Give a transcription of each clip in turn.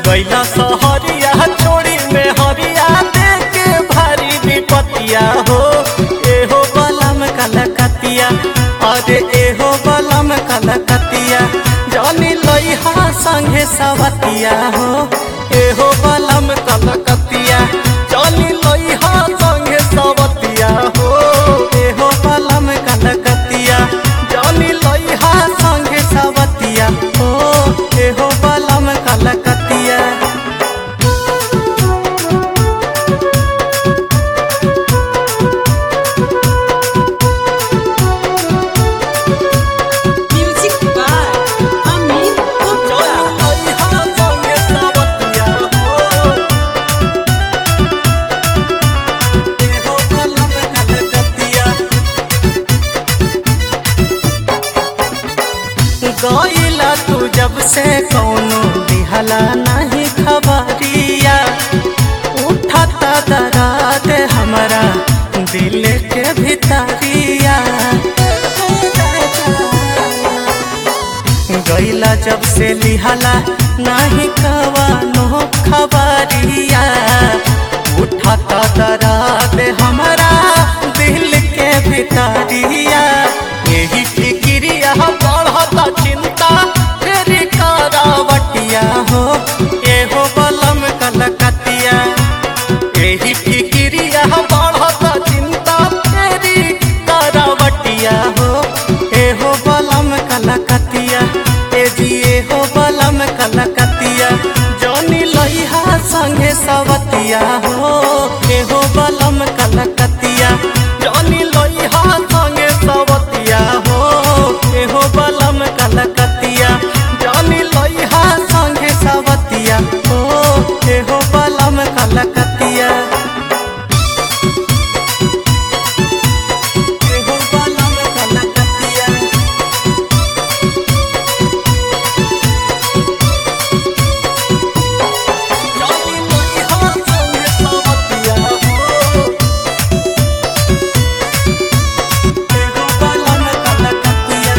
गैला सहरिया छोड़ी में हरिया देके भारी विपतिया हो एहो बलम कलकतिया अरे एहो बलम कलकतिया जानी लइहा संगे सवतिया हो एहो बलम कलकतिया जानी लइहा संगे सवतिया हो एहो बलम कलकतिया जानी लइहा संगे सवतिया हो एहो बलम कलकतिया Music by Amit Gupta. गईला तू जब से कौनो दिहला नहीं खबरिया उठता दराद हमारा दिल के भितरिया गईला जब से लिहला नाही कवानो खबरिया उठता दराद हमारा दिल के भितरिया यही फिक्रिया बढ़ता चिंता तेरी करावटिया हो एहो बलम कलकतिया यही फिक्रिया बढ़ता चिंता तेरी करावटिया हो एहो बलम कलकतिया ए जी एहो बलम कलकतिया जौनी लइहा संगे सवतिया हो एहो बलम कलकतिया जौनी लइहा संगे सवतिया हो एहो बलम कलकतिया जौनी लइहा संगे सवतिया हो एहो बलम कलकतिया एहो बलम कलकतिया जानी लइहा संगे सवतिया हो एहो बलम कलकतिया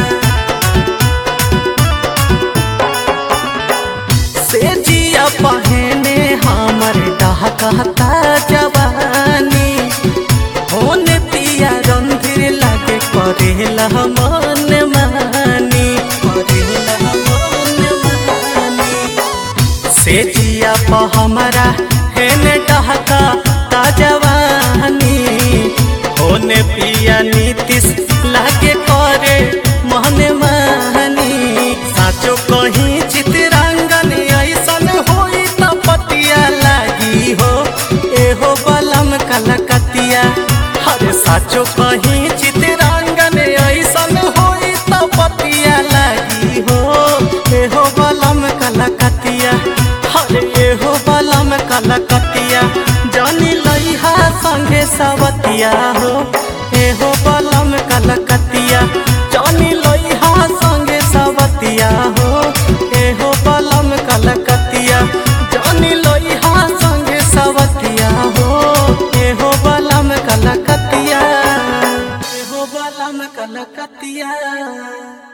से जिया पहने हमर डहकता जवानी होन पिया रंधिर लागे करेला मन मानी करेला मन मानी से जिया प हमरा हेन डहका ता जवानी होने पिया नीतिश लागे करे मन मानी साचो कहीं चितरंगन ऐसन होई त पतिया लागी हो एहो बलम कलकतिया हरे साचो कहीं चितरंगन ऐसन होई त पतिया लागी हो एहो बलम कलकतिया हरे एहो बलम कलकतिया जानी लइहा संगे सवतिया हो एहो बलम कलकतिया जानी लइहा संगे सवतिया हो एहो बलम कलकतिया जानी लइहा संगे सवतिया हो एहो बलम कलकतिया एहो बलम कलकतिया